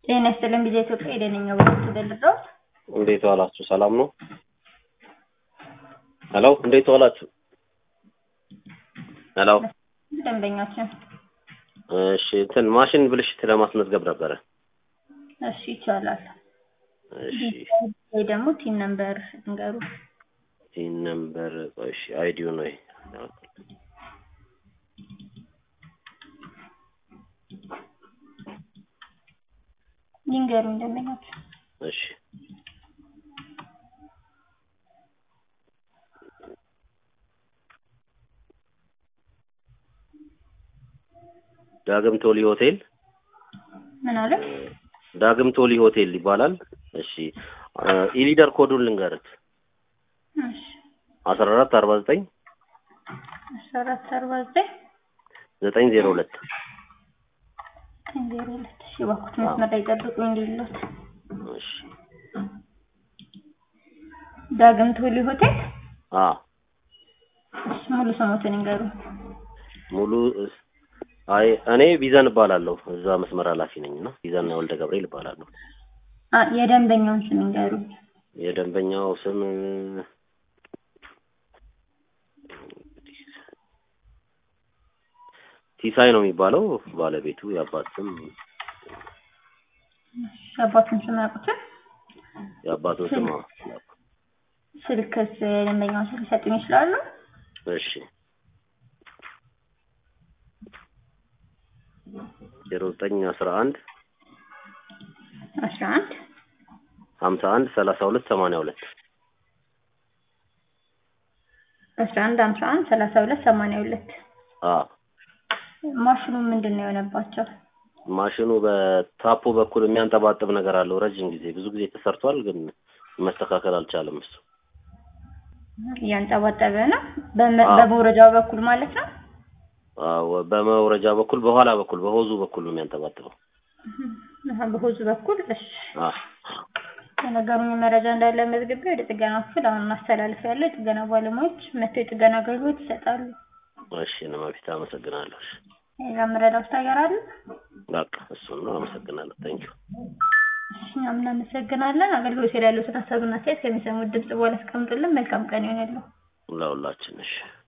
ጤና ይስጥልን ጊዜ ኢትዮጵያ የደነኛ ወቅት ደልድረውት እንዴት ዋላችሁ? ሰላም ነው? ሄሎ እንዴት ዋላችሁ? ሄሎ ደንበኛችን እሺ፣ እንትን ማሽን ብልሽት ለማስመዝገብ ነበረ። እሺ ይቻላል። እሺ ወይ ደግሞ ቲም ነምበር እንገሩ ቲን ነምበር እሺ፣ አይዲው ነው ይሄ። ይንገሩኝ ደንበኛችን። እሺ ዳግም ቶሊ ሆቴል ምን አለ? ዳግም ቶሊ ሆቴል ይባላል። እሺ ኢሊደር ኮዱን ልንገርት እሺ አስራ አራት አርባ ዘጠኝ አስራ አራት አርባ ዘጠኝ ዘጠኝ ዜሮ ሁለት ዜሮ ሁለት እሺ እባክዎት መስመር ላይ ጠብቁኝ እንዲሉት እሺ ዳግም ቶሊ ሆቴል አ እሺ ሙሉ ስሞትን እንገሩኝ። ሙሉ አይ እኔ ቢዘን እባላለሁ እዛ መስመር ኃላፊ ነኝ እና ቢዘን ወልደ ገብርኤል እባላለሁ። አ የደንበኛውን ስም እንገሩኝ። የደንበኛው ስም ሲሳይ ነው የሚባለው። ባለቤቱ የአባት ስም እሺ አባቱን ስም ያውቁትን? የአባቱን ስም አዎ። ስልክስ የደንበኛውን ስልክ ሊሰጡኝ ይችላሉ? እሺ ዜሮ ዘጠኝ አስራ አንድ አስራ አንድ ሀምሳ አንድ ሰላሳ ሁለት ሰማንያ ሁለት አስራ አንድ ሀምሳ አንድ ሰላሳ ሁለት ሰማንያ ሁለት አ ማሽኑ ምንድን ነው የሆነባቸው? ማሽኑ በታፖ በኩል የሚያንጠባጥብ ነገር አለው። ረጅም ጊዜ ብዙ ጊዜ ተሰርቷል፣ ግን መስተካከል አልቻለም። እሱ እያንጠባጠበ ነው። በመ- አዎ። በመውረጃው በኩል ማለት ነው። አዎ፣ በመውረጃ በኩል በኋላ በኩል በሆዙ በኩል ነው የሚያንጠባጥበው። አሀ፣ በሆዙ በኩል እሺ። አ የነገሩኝ መረጃ እንዳለ መዝግቤ ወደ ጥገና ክፍል አሁን ማስተላለፍ ያለው የጥገና ባለሙያዎች መጥተው የጥገና አገልግሎት ይሰጣሉ። እሺ፣ ነማፊት አመሰግናለሁ። እሺ፣ ሌላ መረዳት ነገር አለ? በቃ እሱን ነው። አመሰግናለሁ። ታንኪዩ እሺ፣ እኛም እናመሰግናለን። አገልግሎት ላይ ያለው ሀሳብና አስተያየት ከሚሰሙት ድምጽ በኋላ አስቀምጡልን። መልካም ቀን ይሆንልዎ። ለሁላችን። እሺ